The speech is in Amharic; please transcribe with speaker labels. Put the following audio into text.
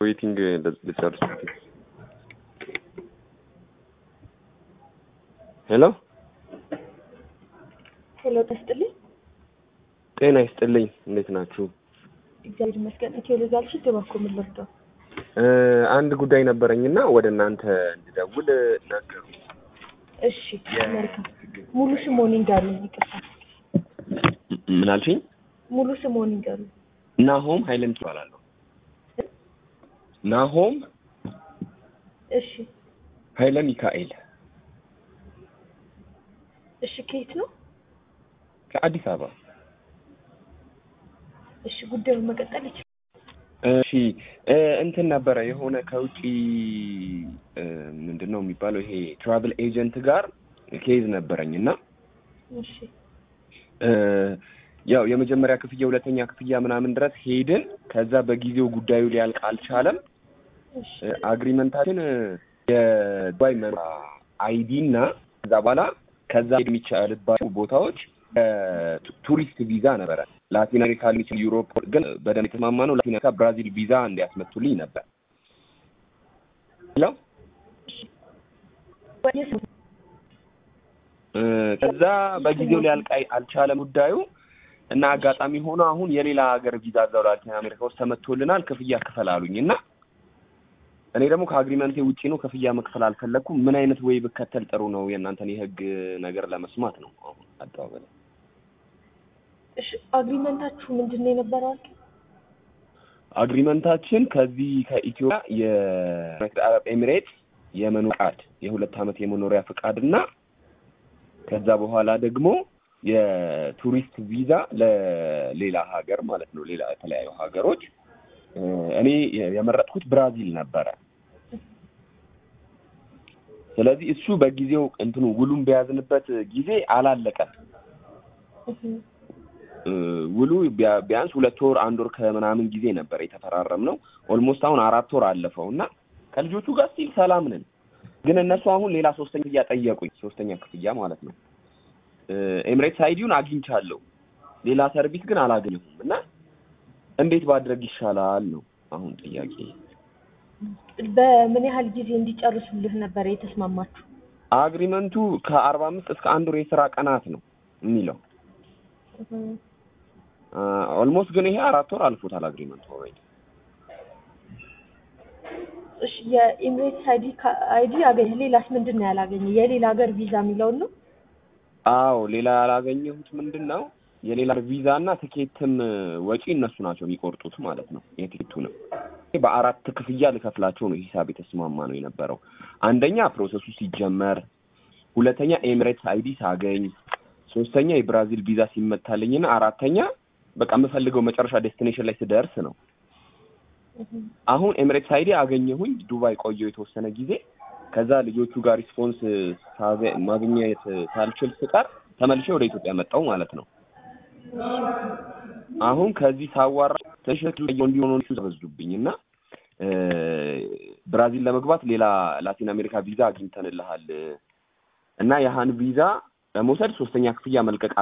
Speaker 1: ዌይቲንግ ልጨርስ። ሄሎ
Speaker 2: ሄሎ ተስጥልኝ።
Speaker 1: ጤና ይስጥልኝ። እንዴት ናችሁ?
Speaker 2: እግዚአብሔር ይመስገን። ኢትዮ ሌጋልሽ ደባኮ ምን ልርዳው?
Speaker 1: እ አንድ ጉዳይ ነበረኝና ወደ እናንተ እንድደውል ነገሩ።
Speaker 2: እሺ መልካም። ሙሉ ስሞን ይንገሩኝ። ይቅርታ
Speaker 1: ምን አልሽኝ?
Speaker 2: ሙሉ ስሞን ይንገሩኝ።
Speaker 1: ናሆም ሀይለን ትባላለሁ። ናሆም
Speaker 2: እሺ
Speaker 1: ሀይለ ሚካኤል
Speaker 2: እሺ ከየት ነው?
Speaker 1: ከአዲስ አበባ።
Speaker 2: እሺ ጉዳዩን መቀጠል ይችላል።
Speaker 1: እሺ እ እንትን ነበረ የሆነ ከውጪ እ ምንድን ነው የሚባለው ይሄ ትራቭል ኤጀንት ጋር ኬዝ ነበረኝ እና
Speaker 2: እሺ
Speaker 1: እ ያው የመጀመሪያ ክፍያ ሁለተኛ ክፍያ ምናምን ድረስ ሄድን። ከዛ በጊዜው ጉዳዩ ሊያልቅ አልቻለም።
Speaker 2: እሺ
Speaker 1: እ አግሪመንታችን እ የዱባይ መኖሪያ አይዲ እና ከዛ በኋላ ከዛ ሄድ የሚቻልባቸው ቦታዎች እ ቱሪስት ቪዛ ነበረ። ላቲን አሜሪካ ሊሚችል ዩሮፕ ግን በደንብ የተስማማ ነው። ላቲን አሜሪካ ብራዚል ቪዛ እንዲያስመቱልኝ ነበር። ሄሎ
Speaker 2: ወይስ
Speaker 1: እ ከዛ በጊዜው ሊያልቅ አይ- አልቻለም ጉዳዩ እና አጋጣሚ ሆኖ አሁን የሌላ ሀገር ቪዛ እዛው ላቲን አሜሪካ ውስጥ ተመቶልናል። ክፍያ ክፈል አሉኝ እና እኔ ደግሞ ከአግሪመንቴ ውጪ ነው ክፍያ መክፈል አልፈለግኩም። ምን አይነት ወይ ብከተል ጥሩ ነው? የእናንተን የህግ ነገር ለመስማት ነው አሁን አቀባበል
Speaker 2: እሺ አግሪመንታችሁ ምንድን ነው የነበረው? አልክ?
Speaker 1: አግሪመንታችን ከዚህ ከኢትዮጵያ የዩናይትድ አረብ ኤሚሬትስ የመኖሪያ ፍቃድ የሁለት ዓመት የመኖሪያ ፍቃድ እና ከዛ በኋላ ደግሞ የቱሪስት ቪዛ ለሌላ ሀገር ማለት ነው፣ ሌላ የተለያዩ ሀገሮች እ እኔ የመረጥኩት ብራዚል ነበረ። ስለዚህ እሱ በጊዜው እንትኑ ውሉን በያዝንበት ጊዜ አላለቀም።
Speaker 2: እህ
Speaker 1: እ ውሉ ቢያ- ቢያንስ ሁለት ወር አንድ ወር ከምናምን ጊዜ ነበር የተፈራረም ነው። ኦልሞስት አሁን አራት ወር አለፈው እና ከልጆቹ ጋር ስቲል ሰላም ነን። ግን እነሱ አሁን ሌላ ሶስተኛ ክፍያ ጠየቁኝ። ሶስተኛ ክፍያ ማለት ነው። እ ኤምሬትስ አይዲውን አግኝቻለሁ፣ ሌላ ሰርቪስ ግን አላገኘሁም እና እንዴት ባድረግ ይሻላል ነው አሁን ጥያቄ።
Speaker 2: በምን ያህል ጊዜ እንዲጨርሱልህ ነበር የተስማማችሁ?
Speaker 1: አግሪመንቱ ከአርባ አምስት እስከ አንድ ወር የስራ ቀናት ነው የሚለው።
Speaker 2: እህ
Speaker 1: ኦልሞስት ግን ይሄ አራት ወር አልፎታል አግሪመንቱ ኦልሬዲ።
Speaker 2: እሺ የኢሚሬትስ አይዲ አይዲ አገኘ። ሌላስ ምንድን ነው ያላገኘ? የሌላ ሀገር ቪዛ የሚለውን ነው።
Speaker 1: አዎ ሌላ ያላገኘሁት ምንድን ነው የሌላ ቪዛ እና ትኬትም ወጪ እነሱ ናቸው የሚቆርጡት ማለት ነው። የትኬቱንም በአራት ክፍያ ልከፍላቸው ነው ሂሳብ የተስማማ ነው የነበረው። አንደኛ ፕሮሰሱ ሲጀመር፣ ሁለተኛ ኤሚሬትስ አይዲ ሳገኝ፣ ሶስተኛ የብራዚል ቪዛ ሲመታልኝና አራተኛ በቃ የምፈልገው መጨረሻ ዴስቲኔሽን ላይ ስደርስ ነው።
Speaker 2: እህ
Speaker 1: አሁን ኤሚሬትስ አይዲ አገኘሁኝ። ዱባይ ቆየሁ የተወሰነ ጊዜ። ከዛ ልጆቹ ጋር ሪስፖንስ ሳገ- ማግኘት ሳልችል ስቀር ተመልሼ ወደ ኢትዮጵያ መጣሁ ማለት ነው። አሁን ከዚህ ሳዋራ ትንሽ እንዲሆኑ ተበዙብኝ እና እ ብራዚል ለመግባት ሌላ ላቲን አሜሪካ ቪዛ አግኝተንልሃል እና ያህን ቪዛ ለመውሰድ ሶስተኛ ክፍያ መልቀቅ